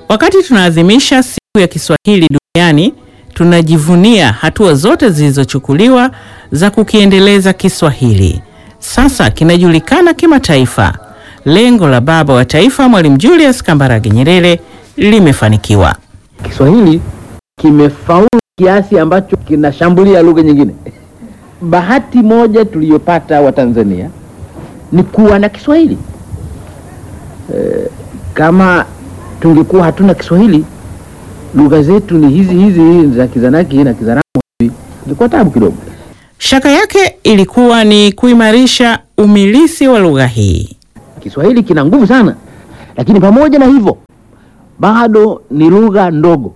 Wakati tunaadhimisha siku ya Kiswahili duniani, tunajivunia hatua zote zilizochukuliwa za kukiendeleza Kiswahili. Sasa kinajulikana kimataifa. Lengo la baba wa taifa Mwalimu Julius Kambarage Nyerere limefanikiwa. Kiswahili kimefaulu kiasi ambacho kinashambulia lugha nyingine. Bahati moja tuliyopata Watanzania ni kuwa na Kiswahili. E, kama tungekuwa hatuna Kiswahili, lugha zetu ni hizi hizi hizi za Kizanaki na Kizaramo, ingekuwa tabu kidogo. Shaka yake ilikuwa ni kuimarisha umilisi wa lugha hii. Kiswahili kina nguvu sana, lakini pamoja na hivyo bado ni lugha ndogo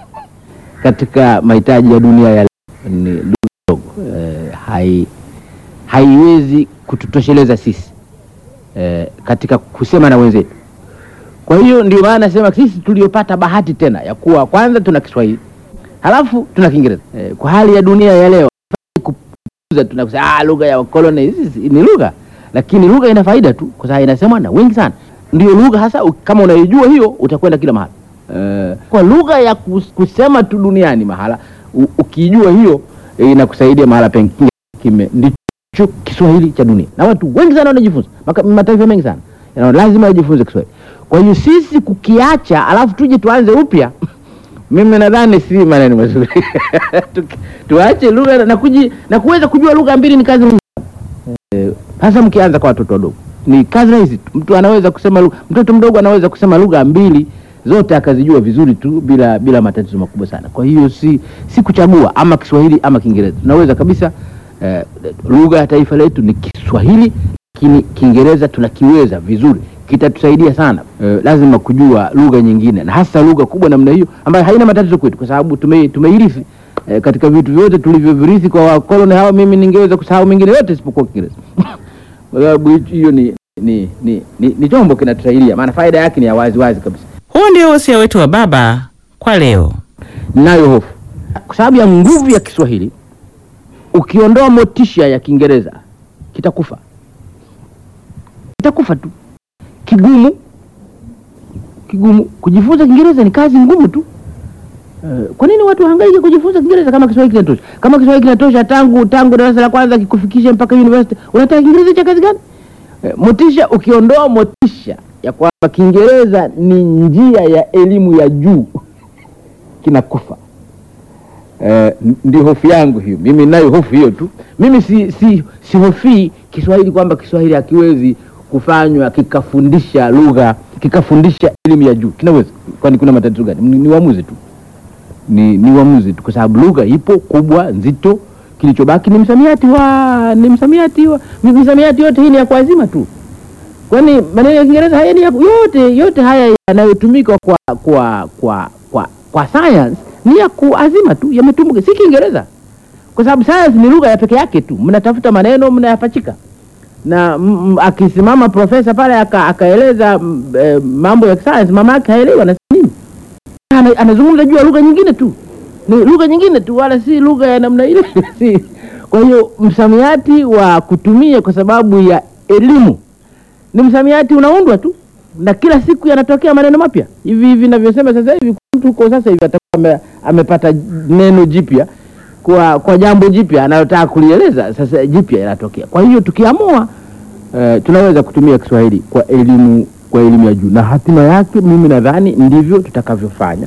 katika mahitaji ya dunia ya leo. Ni lugha ndogo e, hai haiwezi kututosheleza sisi e, katika kusema na wenzetu. Kwa hiyo ndio maana nasema sisi tuliopata bahati tena ya kuwa kwanza tuna Kiswahili halafu tuna Kiingereza e, kwa hali ya dunia ya leo kupuuza, tunakusema ah, lugha ya wakoloni hizi ni lugha, lakini lugha ina faida tu kwa sababu inasemwa na wengi sana. Ndio lugha hasa, kama unaijua hiyo utakwenda kila mahali e, kwa lugha ya kus, kusema tu duniani mahala u, ukijua hiyo e, inakusaidia mahala pengine kime ndicho Kiswahili cha dunia, na watu wengi sana wanajifunza, mataifa mengi sana yana lazima wajifunze Kiswahili. Kwa hiyo sisi kukiacha alafu tuje tuanze upya mimi nadhani si maneno mazuri tu, tuache lugha na kuji, na kuweza kujua lugha mbili ni kazi hasa e, mkianza kwa watoto wadogo ni kazi rahisi tu. Mtu anaweza kusema lugha, mtoto mdogo anaweza kusema lugha mbili zote akazijua vizuri tu bila bila matatizo makubwa sana. Kwa hiyo si si kuchagua ama Kiswahili ama Kiingereza, tunaweza kabisa eh, lugha ya taifa letu ni Kiswahili, lakini Kiingereza tunakiweza vizuri kitatusaidia sana. E, lazima kujua lugha nyingine na hasa lugha kubwa namna hiyo ambayo haina matatizo kwetu, kwa sababu tume, tumeirithi e, katika vitu vyote tulivyovirithi kwa wakoloni hawa. Mimi ningeweza kusahau mengine yote isipokuwa Kiingereza kwa sababu hiyo ni ni, ni, ni, ni chombo kinatusaidia, maana faida yake ni ya wazi wazi kabisa. Huo ndio wosia wetu wa baba kwa leo. Ninayo hofu kwa sababu ya nguvu ya Kiswahili, ukiondoa motisha ya Kiingereza kitakufa, kitakufa tu kigumu kigumu. Kujifunza Kiingereza ni kazi ngumu tu. Uh, kwa nini watu hangaike kujifunza Kiingereza kama Kiswahili kinatosha? Kama Kiswahili kinatosha tangu tangu darasa la kwanza kikufikishe mpaka university, unataka Kiingereza cha kazi gani? Uh, motisha, ukiondoa motisha ya kwamba Kiingereza ni njia ya elimu ya juu kinakufa. Uh, ndio hofu yangu hiyo. Mimi ninayo hofu hiyo tu. Mimi si si sihofii Kiswahili kwamba Kiswahili hakiwezi kufanywa kikafundisha lugha kikafundisha elimu ya juu kinaweza, kwani kuna matatizo gani? Ni, ni uamuzi tu, ni ni uamuzi tu, kwa sababu lugha ipo kubwa nzito. Kilichobaki ni msamiati wa ni msamiati wa msamiati yote hii ni ya kuazima tu, kwani maneno ya Kiingereza haya ni ya, yote yote haya yanayotumika kwa kwa kwa kwa, kwa science ni ya kuazima tu, yametumika, si Kiingereza, kwa sababu science ni lugha ya peke yake tu, mnatafuta maneno mnayapachika na m, akisimama profesa pale akaeleza e, mambo ya science, mama yake haelewi anasema nini, anazungumza juu ya lugha nyingine tu, ni lugha nyingine tu, wala si lugha ya namna ile si. Kwa hiyo msamiati wa kutumia kwa sababu ya elimu ni msamiati unaundwa tu, na kila siku yanatokea maneno mapya hivi hivi ninavyosema sasa hivi. Mtu huko sasa hivi atakuwa amepata neno jipya kwa kwa jambo jipya anayotaka kulieleza sasa, jipya inatokea. Kwa hiyo tukiamua, uh, tunaweza kutumia Kiswahili kwa elimu kwa elimu ya juu, na hatima yake mimi nadhani ndivyo tutakavyofanya,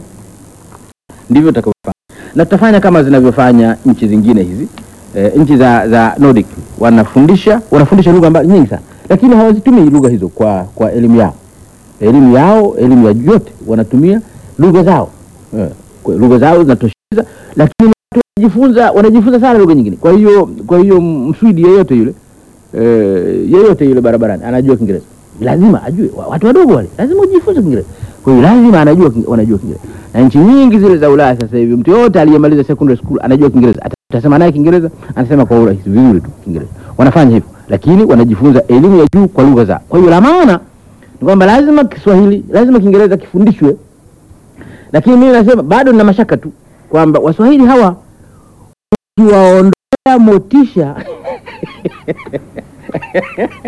ndivyo tutakavyofanya, na tutafanya kama zinavyofanya nchi zingine hizi. Uh, nchi za za Nordic wanafundisha wanafundisha lugha nyingi sana, lakini hawazitumii lugha hizo kwa kwa elimu yao, elimu yao, elimu ya juu yote wanatumia lugha zao, uh, lugha zao zinatosheleza, lakini wanajifunza wanajifunza sana lugha nyingine. Kwa hiyo kwa hiyo Mswidi yeyote yule e, yeyote yule barabarani anajua Kiingereza, lazima ajue. Watu wadogo wale lazima ujifunze Kiingereza, kwa hiyo lazima anajua wanajua Kiingereza. Na nchi nyingi zile za Ulaya sasa hivi mtu yote aliyemaliza secondary school anajua Kiingereza, atasema naye Kiingereza, anasema kwa urahisi vizuri tu Kiingereza. Wanafanya hivyo, lakini wanajifunza elimu ya juu kwa lugha zao. Kwa hiyo la maana ni kwamba lazima Kiswahili, lazima Kiingereza kifundishwe, lakini mimi nasema bado nina mashaka tu kwamba Waswahili hawa ukiwaondolea motisha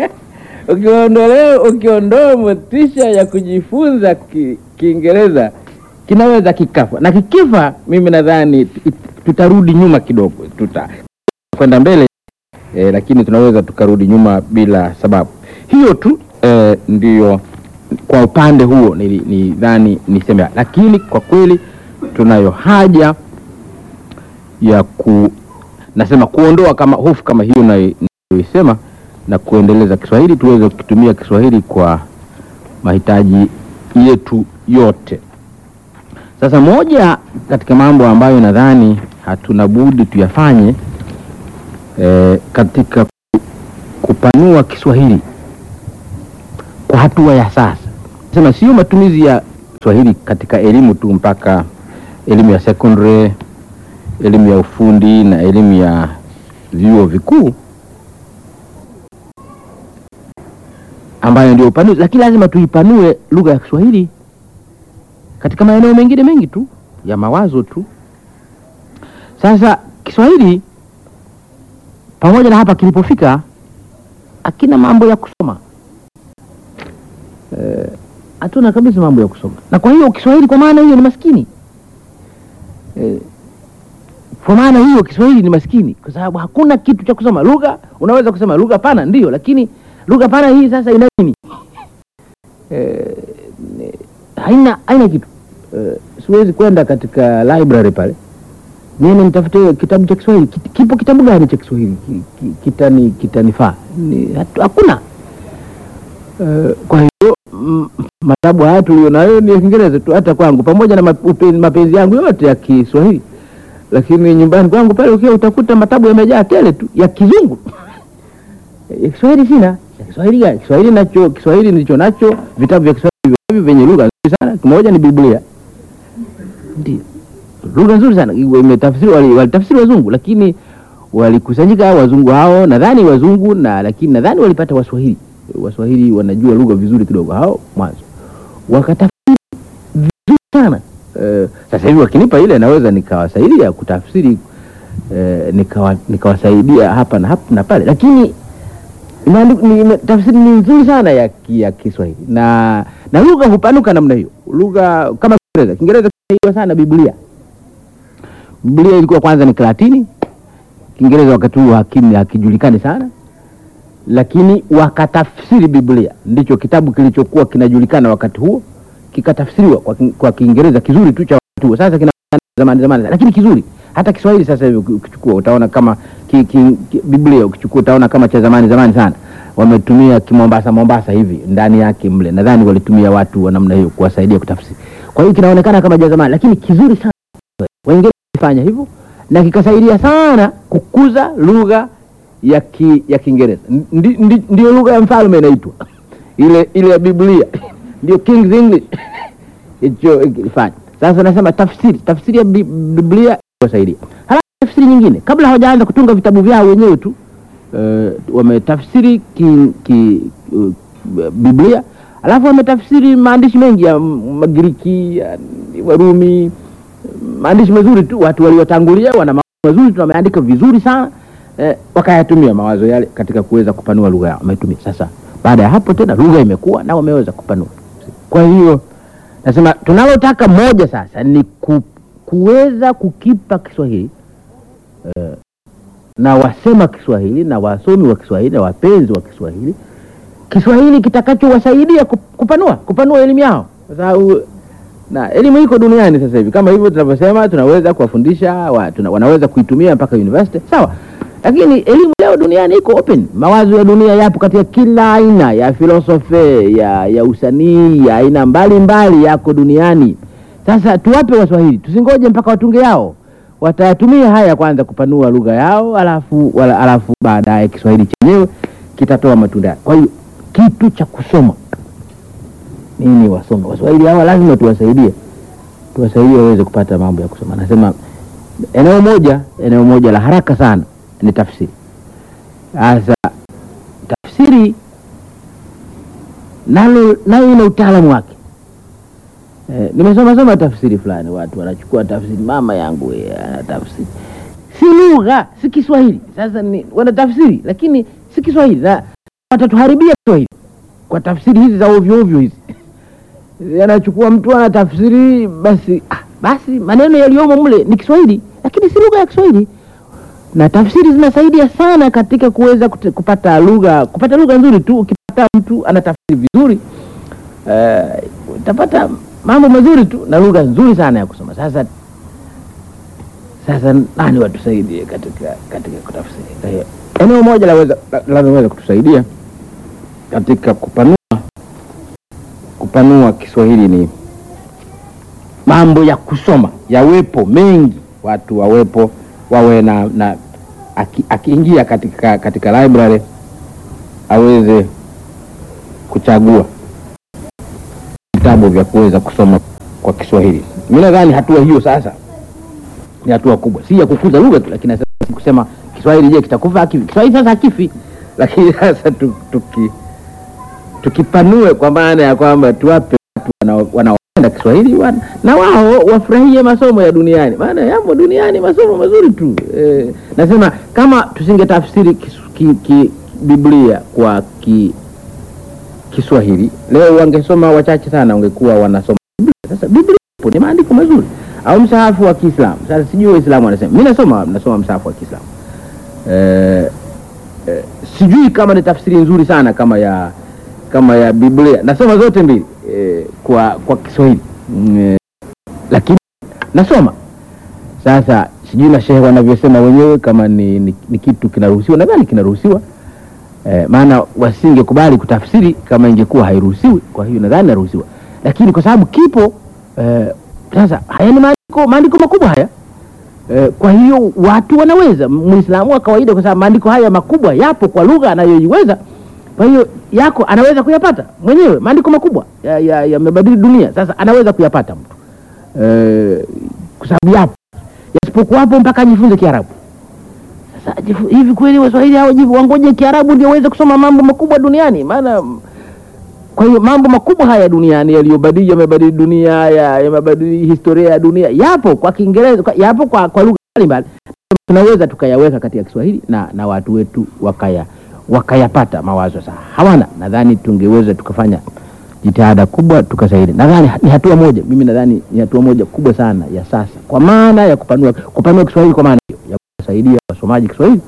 ukiondolea ukiondoa motisha ya kujifunza Kiingereza kinaweza kikafa, na kikifa, mimi nadhani t- tutarudi nyuma kidogo, tuta kwenda mbele e, lakini tunaweza tukarudi nyuma bila sababu hiyo tu. E, ndiyo kwa upande huo nili- nidhani niseme, lakini kwa kweli tunayo haja ya ku nasema kuondoa kama hofu kama hiyo nayoisema na kuendeleza Kiswahili tuweze kukitumia Kiswahili kwa mahitaji yetu yote. Sasa moja katika mambo ambayo nadhani hatuna budi tuyafanye eh, katika ku- kupanua Kiswahili kwa hatua ya sasa, sema sio matumizi ya Kiswahili katika elimu tu mpaka elimu ya secondary, elimu ya ufundi na elimu ya vyuo vikuu ambayo ndio upanuzi, lakini lazima tuipanue lugha ya Kiswahili katika maeneo mengine mengi tu ya mawazo tu. Sasa Kiswahili pamoja na hapa kilipofika, akina mambo ya kusoma Eh, hatuna kabisa mambo ya kusoma, na kwa hiyo Kiswahili kwa maana hiyo ni maskini eh, kwa maana hiyo Kiswahili ni maskini kwa sababu hakuna kitu cha kusoma. Lugha unaweza kusema lugha pana, ndio, lakini lugha pana hii sasa ina nini? Eh, ni- haina haina kitu eh, siwezi kwenda katika library pale niende nitafute kitabu cha Kiswahili. Kit- Kipo kitabu gani cha Kiswahili ki- ki- kitani kitanifaa? Ni- hatu- Hakuna. Eh, kwa hiyo mm, matabu haya tulio nayo ni ya Kiingereza tu, hata kwangu, pamoja na map- upe- mapenzi yangu yote ya Kiswahili, lakini nyumbani kwangu pale ukiwa utakuta matabu yamejaa tele tu ya Kizungu. ya Kiswahili sina. Ya Kiswahili gani? Kiswahili nacho, Kiswahili nilicho nacho, vitabu vya Kiswahili vingi vyenye lugha nzuri sana. Kimoja ni Biblia, ndio lugha nzuri sana imetafsiri, wali- walitafsiri wazungu, lakini walikusanyika wazungu hao, nadhani wazungu na lakini nadhani walipata Waswahili. Waswahili wanajua lugha vizuri kidogo hao mwanzo, wakatafsiri vizuri sana. Eh, sasa hivi wakinipa ile naweza nikawasaidia kutafsiri eh, nikawa, nikawasaidia hapa na hapa na pale, lakini imeandik- ni- ime- tafsiri ni nzuri sana ya, ki- ya Kiswahili na na lugha hupanuka namna hiyo. Lugha kama Kiingereza, Kiingereza kinaiwa sana Biblia. Biblia ilikuwa kwanza ni Kilatini, Kiingereza wakati huo hakini hakijulikani sana, lakini wakatafsiri Biblia, ndicho kitabu kilichokuwa kinajulikana wakati huo, kikatafsiriwa kwa, ki- kwa Kiingereza kizuri tu cha wakati huo. Sasa kina zamani zamani, lakini kizuri. Hata Kiswahili sasa hivi uki- ukichukua utaona kama ki, ki, ki, Biblia ukichukua utaona kama cha zamani zamani sana. Wametumia kimombasa Mombasa hivi ndani yake mle, nadhani walitumia watu wa namna hiyo kuwasaidia kutafsiri. Kwa hiyo kinaonekana kama cha zamani, lakini kizuri sana. Wengine walifanya hivyo na kikasaidia sana kukuza lugha ya ki, ya Kiingereza. Ndi, ndi, ndio lugha ya mfalme inaitwa ile ile ya Biblia ndio King's English hicho ilifanya. Sasa nasema tafsiri, tafsiri ya Bi- Biblia iwasaidia. Halafu tafsiri nyingine, kabla hawajaanza kutunga vitabu vyao wenyewe tu uh, wametafsiri ki, ki, uh, Biblia alafu wametafsiri maandishi mengi ya Magiriki ya Warumi, maandishi mazuri tu. Watu waliotangulia wana mawazo mazuri tu, wameandika vizuri sana eh, wakayatumia mawazo yale katika kuweza kupanua lugha yao, wametumia. Sasa baada ya hapo tena lugha imekuwa na wameweza kupanua. Kwa hiyo nasema tunalotaka moja sasa ni ku, kuweza kukipa Kiswahili eh, na wasema Kiswahili na wasomi wa Kiswahili na wapenzi wa Kiswahili, Kiswahili kitakachowasaidia kup- kupanua kupanua elimu yao, kwa sababu na elimu iko duniani sasa hivi, kama hivyo tunavyosema, tunaweza kuwafundisha wa, tuna, wanaweza kuitumia mpaka university sawa, lakini elimu leo duniani iko open. Mawazo ya dunia yapo katika kila aina ya filosofi ya, ya usanii ya aina mbalimbali yako duniani. Sasa tuwape Waswahili, tusingoje mpaka watunge yao, watayatumia haya kwanza kupanua lugha yao, alafu wala, alafu baadaye Kiswahili chenyewe kitatoa matunda yake. Kwa hiyo kitu cha kusoma nini, wasome Waswahili hawa, lazima tuwasaidie, tuwasaidie waweze kupata mambo ya kusoma. Nasema eneo moja, eneo moja la haraka sana ni tafsiri. Sasa tafsiri nalo nayo ina utaalamu wake. Eh, nimesoma soma tafsiri fulani, watu wanachukua tafsiri, mama yangu yeye ana tafsiri, si lugha, si Kiswahili. Sasa ni wana tafsiri, lakini si Kiswahili, na watatuharibia Kiswahili kwa tafsiri hizi za ovyo ovyo hizi. yanachukua mtu anatafsiri, basi ah, basi maneno yaliyomo mle ni Kiswahili, lakini si lugha ya Kiswahili, na tafsiri zinasaidia sana katika kuweza kute- kupata lugha kupata lugha nzuri tu. Ukipata mtu anatafsiri vizuri eh, utapata mambo mazuri tu na lugha nzuri sana ya kusoma. Sasa sasa nani watusaidie katika katika kutafsiri? Kwa hiyo eneo moja laweza linaloweza kutusaidia katika kupanua kupanua Kiswahili ni mambo ya kusoma yawepo mengi, watu wawepo wawe na, na aki- akiingia katika katika library aweze kuchagua vitabu vya kuweza kusoma kwa Kiswahili. Mimi nadhani hatua hiyo sasa ni hatua kubwa, si ya kukuza lugha tu, lakini sasa si kusema Kiswahili je, kitakufa hakifi? Kiswahili sasa hakifi, lakini sasa tu- tuki tukipanue kwa maana ya kwamba tuwape watu wanao- wanaopenda Kiswahili wan, na wao wafurahie masomo ya duniani, maana yamo duniani masomo mazuri tu eh, nasema kama tusingetafsiri kis- ki, ki, Biblia kwa ki, Kiswahili leo wangesoma wachache sana, wangekuwa wanasoma Biblia. Sasa Biblia ipo, ni maandiko mazuri, au msahafu wa Kiislamu. Sasa sijui Waislamu wanasema, mimi nasoma nasoma msahafu wa Kiislamu eh, eh, sijui kama ni tafsiri nzuri sana kama ya kama ya Biblia. Nasoma zote mbili eh, kwa kwa Kiswahili mm, eh, lakini nasoma sasa, sijui na shehe wanavyosema wenyewe kama ni, ni, ni kitu kinaruhusiwa. Nadhani kinaruhusiwa eh, maana wasingekubali kutafsiri kama ingekuwa hairuhusiwi. Kwa hiyo nadhani naruhusiwa, lakini kwa sababu kipo eh, sasa haya ni maandiko maandiko makubwa haya Eh, kwa hiyo watu wanaweza, Muislamu wa kawaida, kwa sababu maandiko haya makubwa yapo kwa lugha anayoiweza. Kwa hiyo yako anaweza kuyapata mwenyewe, maandiko makubwa yamebadili ya dunia. Sasa anaweza kuyapata mtu eh, kwa sababu yapo, yasipokuwapo mpaka ajifunze Kiarabu. Sasa ajifu- hivi kweli Waswahili hao jivu wangoje Kiarabu ndio waweze kusoma mambo makubwa duniani? Maana kwa hiyo mambo makubwa haya duniani yaliyobadili yamebadili dunia ya- yamebadili historia ya dunia yapo kwa Kiingereza kwa, yapo kwa, kwa lugha mbalimbali tunaweza tukayaweka katika Kiswahili na, na watu wetu wakaya wakayapata mawazo sawa. Hawana, nadhani tungeweza tukafanya jitihada kubwa tukasaidia. Nadhani ni hatua moja, mimi nadhani ni hatua moja kubwa sana ya sasa, kwa maana ya kupanua kupanua Kiswahili, kwa maana hiyo ya kusaidia wasomaji Kiswahili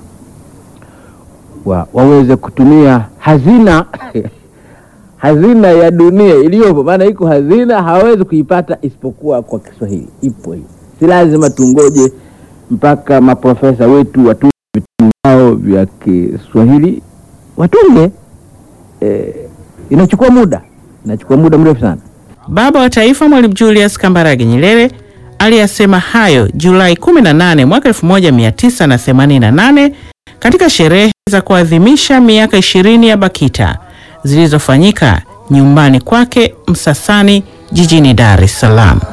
wa, waweze kutumia hazina hazina ya dunia iliyopo, maana iko hazina hawawezi kuipata isipokuwa kwa Kiswahili. Ipo hiyo, si lazima tungoje mpaka maprofesa wetu watunge vitabu vyao vya Kiswahili, watunge. Eh, inachukua muda, inachukua muda mrefu sana. Baba wa Taifa Mwalimu Julius Kambarage Nyerere aliyasema hayo Julai 18 mwaka 1988 katika sherehe za kuadhimisha miaka 20 ya BAKITA zilizofanyika nyumbani kwake Msasani jijini Dar es Salaam.